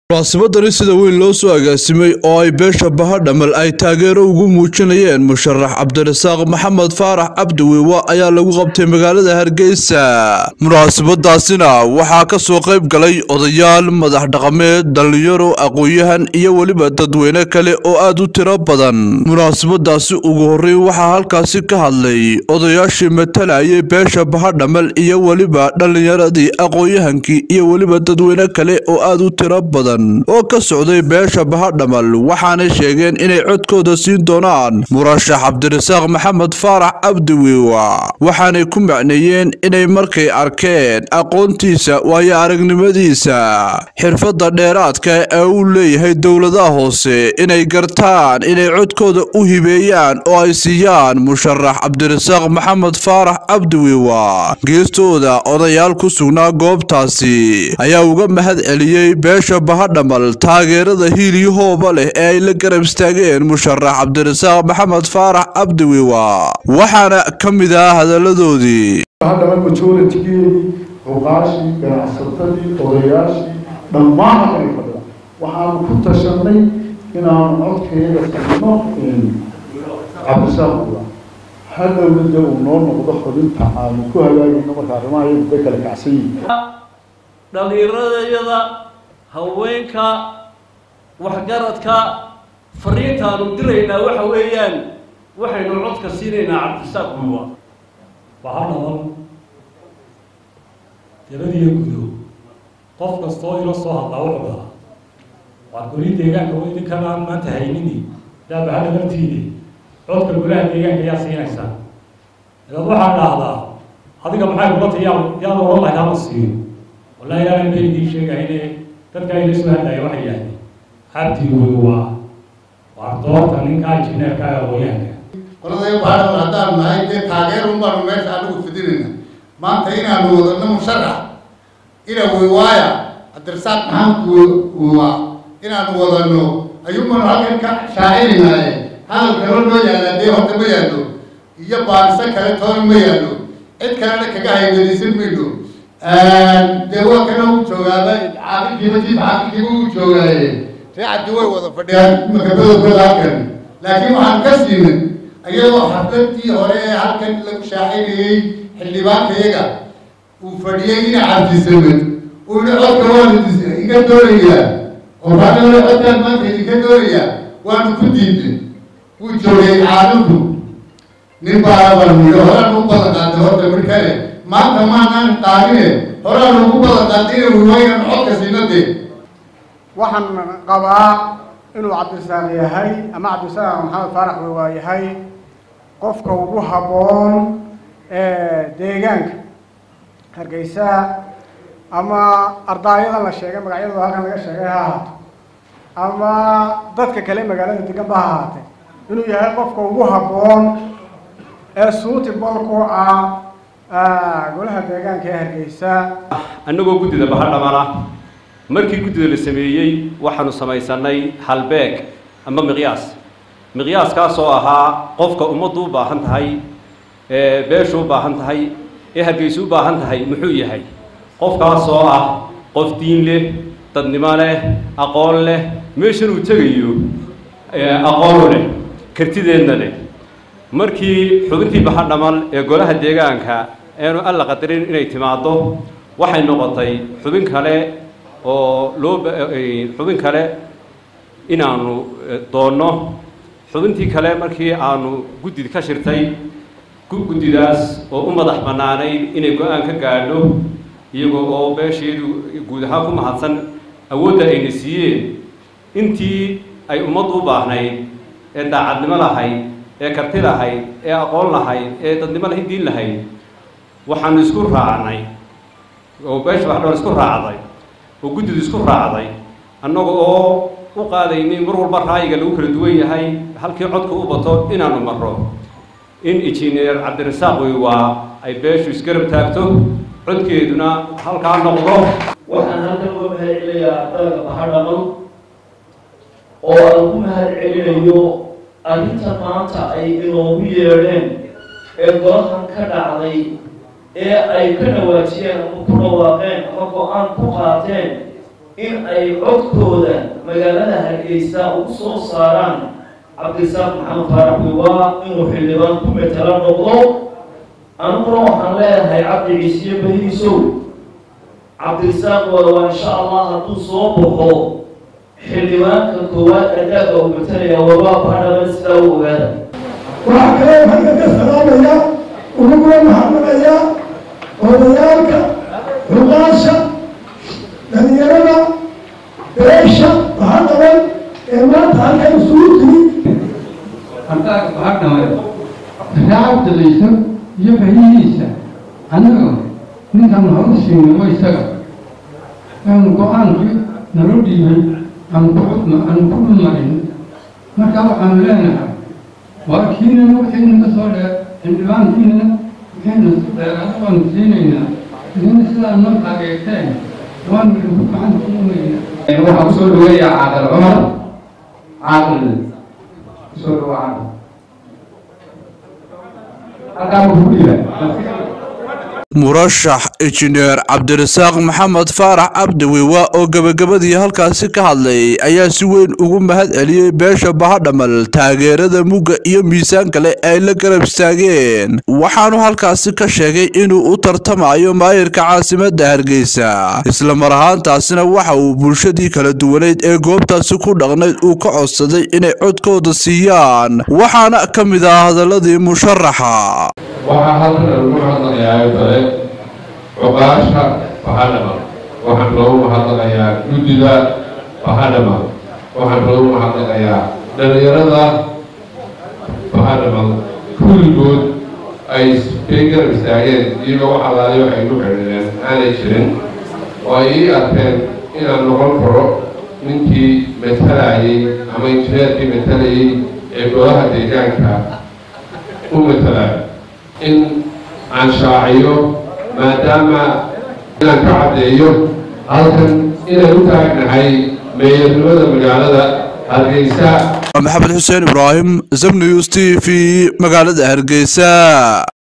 munaasabadani sida weyn loo soo agaasimay oo ay beesha bahadhamal ay taageero ugu muujinayeen musharax cabdirasaaq maxamed faarax cabdiwiiwa ayaa lagu qabtay magaalada hargeysa munaasabadaasina waxaa ka soo qayb galay odayaal madax dhaqameed dhallinyaro aqoon-yahan iyo weliba dadweyne kale oo aad u tiro badan munaasabadaasi ugu horreyn waxaa halkaasi ka hadlay odayaashii matalayay beesha bahadhamal iyo weliba dhallinyaradii aqoon-yahankii iyo weliba dadweyne kale oo aad u tiro badan oo ka socday beesha bahadhamal waxaanay sheegeen inay codkooda siin doonaan murashax cabdirasaaq maxamed faarax cabdiwiiwa waxaanay ku macneeyeen inay markay arkeen aqoontiisa waayo aragnimadiisa xirfadda dheeraadka ee uu leeyahay dowladaha hoose inay gartaan inay codkooda u hibeeyaan oo ay siiyaan musharax cabdirasaaq maxamed faarax cabdiwiiwa geestooda odayaal ku sugnaa goobtaasi ayaa uga mahad celiyey beesha bahadhamal taageerada hiiliyahooba leh ee ay la garab istaageen musharax cabdirasaaq maxamed faarax cabdiwiiwa waxaana ka mid ah hadaladoodii bahadhamal majoritigeedii cuqaashii ganacsatadii odayaashii dhammaan halkan fadhida waxaanu ku tashanay inaanu codkeeda tagno cabdisaaq ula hadhowna dee uu noo noqdo xubinta aanu ku hagaagayno marka arrimaha iyagu bay kala kacsan yihiin dhallinyaradayada haweenka waxgaradka fariintaanu diraynaa waxa weeyaan waxaynu codka siinaynaa cabdisaaq buwa bahadhamal dabadiyo gudo qof kastoo ila soo hadlaa wuxuu dhahaa waa goli deegaanka wa idinkan aan maanta haynini yaa bahadhamaltiini codka golaha deegaanka yaa siinaysaa dabeed waxaa dhahdaa adiga maxay kula ta yaa yaad oran lahayd hala siiyo wallahi ilaahay bay idiin sheegayne dadka ila soo hadlaya waxay yidhahdeen cabdi wey waa waa doorta ninka injineerka ee aqoonyahanka qoladaya bahadhamal haddaan nahay dee taageer un baanu meesha anigu fidinayna maanta inaanu wadano musharax ina wiwaaya cabdirasaaq maxamed wiwa inaanu wadano ayuunbaanu halkan ka shaacinaynaye hadal kalo noo yaalla dee horta ma yaallo iyo baariso kale toona ma yaallo cid kalena kaga haybadaysan mayno dee waa kana u joogaaba caafikiiba jiif caafikiiba u joogaaye ree cabdi way wada fadhiyaan makabadooda halkan laakiin waxaan ka siimin iyadoo xafladii hore ee halkan lagu shaacinayey xildhibaankayaga uu fadhiyey ina cabdisamed uu yihi codka waanu iga doonayaa qofaanole codkaan maanta idinka doonayaa waanu ku diidnay wuu joogay caalamku nin baana baanu yidhi horaanu u badan qaatay horta mid kale maanta maanaan qaadine horaanu ugu badan qaatay ina wiwaynan codka siina dee waxaan qabaa inuu cabdisaaq yahay ama cabdisaaq maxamed faarax wiwaa yahay qofka ugu habboon ee deegaanka hargeysa ama ardaayadan la sheegay magacyadooda halkan laga sheegay ha ahaato ama dadka kale magaalada deganba ha ahaatee inuu yahay qofka ugu habboon ee suuti bolku ah golaha deegaanka ee hargeysa annagoo guddida bahadhamala markii guddida la sameeyey waxaanu samaysanay halbeeg ama miqyaas miqyaaskaas oo ahaa qofka ummaddu u baahan tahay ee beeshu u baahan tahay ee hargeysu u baahan tahay muxuu yahay qofkaas oo ah qof diin leh dadnimo leh aqoon leh meeshan uu tegayo aqoonu leh kartideedna leh markii xubintii bahadhamal ee golaha deegaanka eenu alla qadarin inay timaaddo waxay noqotay xubin kale oo loo xubin kale inaanu doonno xubintii kale markii aanu guddid ka shirtay guddidaas oo u madax bannaanayd inay go-aan ka gaadho iyagoo oo beesheedu guud ahaan ku mahadsan awoodda ayna siiyeen intii ay ummaddu u baahnayd ee daacadnimo lahayd ee karti lahayd ee aqoon lahayd ee dadnimo lahayd diin lahayd waxaanu isku raacnay oo beesha waxdhoon isku raacday oo guddidu isku raacday annaga oo u qaadaynay mar walba raayiga lagu kala duwan yahay halkii codka u bato inaanu marro in injineer cabdirasaaq wiwaa ay beeshu isgarab taagto codkeeduna halkaa noqdo waxaan halkan uga mahad celinayaa ardayga bahadhamal oo aan ku mahad celinayo arrinta maanta ay inoogu yeedheen ee golahan ka dhacday ee ay ka dhawaajiyeen ama ku dhawaaqeen ama go-aan ku qaateen in ay codkooda magaalada hargeysa ugu soo saaraan cabdirasaaq maxamed faarax wiwaa inuu xildhibaan ku metelo noqdo aniguna waxaan leeyahay cabdi ciisiye beriisow cabdirasaaq waa insha allah hadduu soo baxo xildhibaanka koowaad adaaga uu matalaya wabaa baadhaban sidaa u ogaada waxaa kaloo halka ka salaamaya ugugula mahadnaqaya odayaalka xuqaasha dhalinyarada beesha waxaa qaban ee maanta halkan isugu timi haddaad waxaa dhamay raacabdiciisa iyo fahihiisa annaga ninkan horu siinay wa isaga aanu go-aankii naloo dhiibay aan ku aan ku dhulmarin marka waxaanu leenahay waa kiinana wixiina ka soo dheer xildhibaankiinana wixiina su dheeraada baanu siinaynaa idina sidaa noo taageerteen waanu idinku gacan kuumaynaa waxaan kusoo dhaweeyaa caaqil cumar caaqil kusoo dhawaa caaqil halkaa wuxuu dhiibay murashax injineer cabdirasaaq maxamed faarax cabdiwiwa oo gebagabadii halkaasi ka hadlay ayaa si weyn ugu mahad celiyey beesha bahadhamal taageerada mugga iyo miisaan kale ay la garab istaageen waxaanu halkaasi ka sheegay inuu u tartamayo maayirka caasimadda hargeysa islamar ahaantaasina waxa uu bulshadii kala duwaneyd ee goobtaasi ku dhaqnayd uu ka codsaday inay codkooda siiyaan waxaana ka mid ah hadaladii musharaxa waxaa halkan lagu hadlayaa kale cuqaasha bahadhama waxaan loogu mahadnaqayaa guddida bahadhama waxaan loogu mahadnaqayaa dhalinyarada bahadhama kulligood ay kay garab istaageen iyagoo wax alaaliyo ay ku xidhiideen aanay jirin oo ay ii arkeen inaan noqon karo ninkii matalayay ama injineerkii matalayay ee golaha deegaanka u matalaya in aan shaaciyo maadaama inaan ka caddeeyo halkan inaan u taagnahay meeyarnimada magaalada hargeysa maxamed xuseen ibraahim zamnews t v magaalada hargeysa